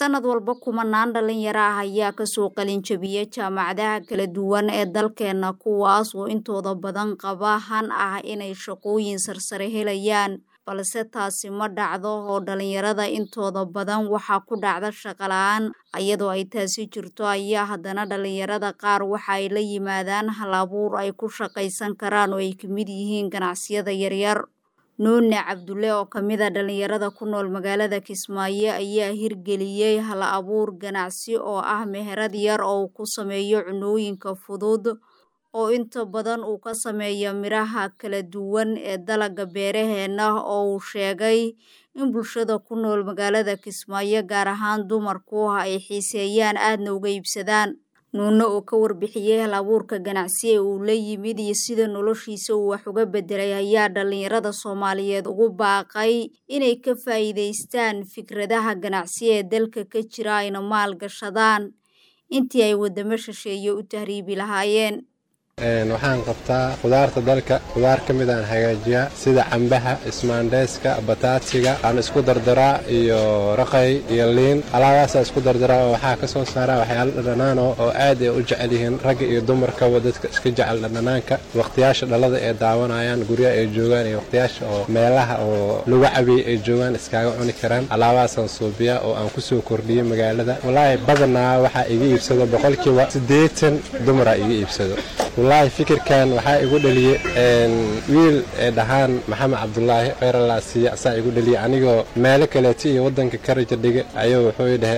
Sanad walba kumanaan dhalinyaro ah ayaa kasoo qalin jabiya jaamacadaha kala duwan ee dalkeena kuwaas oo intooda badan qaba han ah inay shaqooyin sarsare helayaan balse taasi ma dhacdo oo dhalinyarada intooda badan waxaa ku dhacda shaqo la-aan iyadoo ay taasi jirto ayaa haddana dhalinyarada qaar waxa ay la yimaadaan hal abuur ay ku shaqaysan karaan oo ay kamid yihiin ganacsiyada yaryar nuune cabdulle oo kamid a dhalinyarada ku nool magaalada kismaayo ayaa hirgeliyey hal abuur ganacsi oo ah meherad yar oo uu ku sameeyo cunooyinka fudud oo inta badan uu ka sameeyo miraha kala duwan ee dalaga beeraheena oo uu sheegay in bulshada ku nool magaalada kismaayo gaar ahaan dumarku ay xiiseeyaan aadna uga iibsadaan nuune oo ka warbixiyey hal abuurka ganacsi ee uu la yimid iyo sida noloshiisa uu wax uga bedelay ayaa dhalinyarada soomaaliyeed ugu baaqay inay ka faa'iidaystaan fikradaha ganacsi ee dalka ka jira ayna maal gashadaan intii ay wadamo shisheeye u tahriibi lahaayeen waxaan qabtaa khudaarta dalka khudaar ka mid aan hagaajiyaa sida cambaha ismaandheeska bataatiga aan isku dardaraa iyo raqay iyo liin alaabaasaa isku dardaraa oo waxaa ka soo saaraa waxyaalo dhadhanaan oo aad ay u jecel yihiin ragga iyo dumarkaba dadka iska jecel dhadhanaanka wakhtiyaasha dhalada ay daawanayaan guryaha ay joogaan iyo wakhtiyaasha oo meelaha oo lagu cabiyey ay joogaan iskaaga cuni karaan alaabahaasaan suubiyaa oo aan kusoo kordhiyey magaalada walaahi badanaa waxaa iga iibsado boqolkiiba siddeetan dumaraa iga iibsado wallaahi fikirkan waxaa igu dhaliyey wiil ee dhahaan maxamed cabdulaahi kheyralaa siiya asaa igu dhaliyey anigoo meelo kaleeto iyo waddanka karaja dhiga ayuu wuxuu dhahe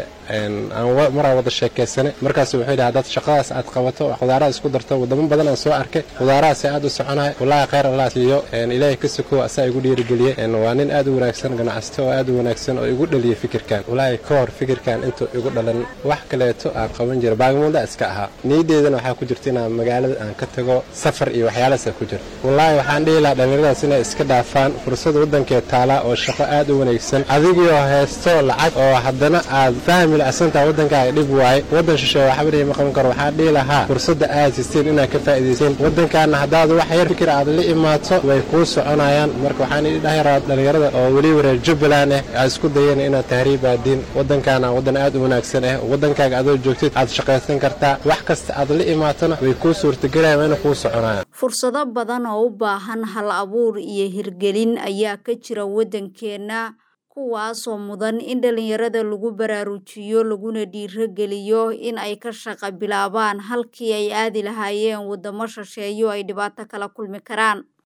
maraa wada sheekaysane markaas wuxuu yidhi haddaad shaqadaas aad qabato khudaaraha isku darto wadamo badan aan soo arkay khudaarahaasi aad u soconahay wallaahi kheyr allah siiyo ilaahay ka sokow asaa igu dhiirigeliyey waa nin aad u wanaagsan ganacsato oo aad u wanaagsan oo igu dhaliyey fikirkan wallaahi ka hor fikirkan intuu igu dhalan wax kaleeto aan qaban jira baagamuunda iska ahaa niyadeedana waxaa ku jirta inaan magaalada aan ka tago safar iyo waxyaalahaasa ku jira wallaahi waxaan dhihi lahaa dhallinyaradaas inay iska dhaafaan fursada waddankee taalaa oo shaqo aad u wanaagsan adigoo haysto lacag oo haddana aad fahmi asantaa waddankaaga dhib waaye waddan shisheeye waxbarihi ma qaban karo waxaa dhihi lahaa fursadda aad sisteen inaad ka faa'idaysteen waddankaana haddaad wax yar fikir aad la imaato way kuu soconayaan marka waxaan idhi dhahiraa dhallinyarada oo weliba reer jubbaland ah aad isku dayeen inaad tahriibaadiin waddankaana waddan aad u wanaagsan ah waddankaaga adoo joogtid aad shaqaysan kartaa wax kasta aad la imaatona way kuu suurtagelayan wayna kuu soconayaan fursado badan oo u baahan hal abuur iyo hirgelin ayaa ka jira waddankeenna kuwaasoo mudan in dhalinyarada lagu baraarujiyo laguna dhiirogeliyo in ay ka shaqo bilaabaan halkii ay aadi lahaayeen waddamo shisheeyo ay dhibaato kala kulmi karaan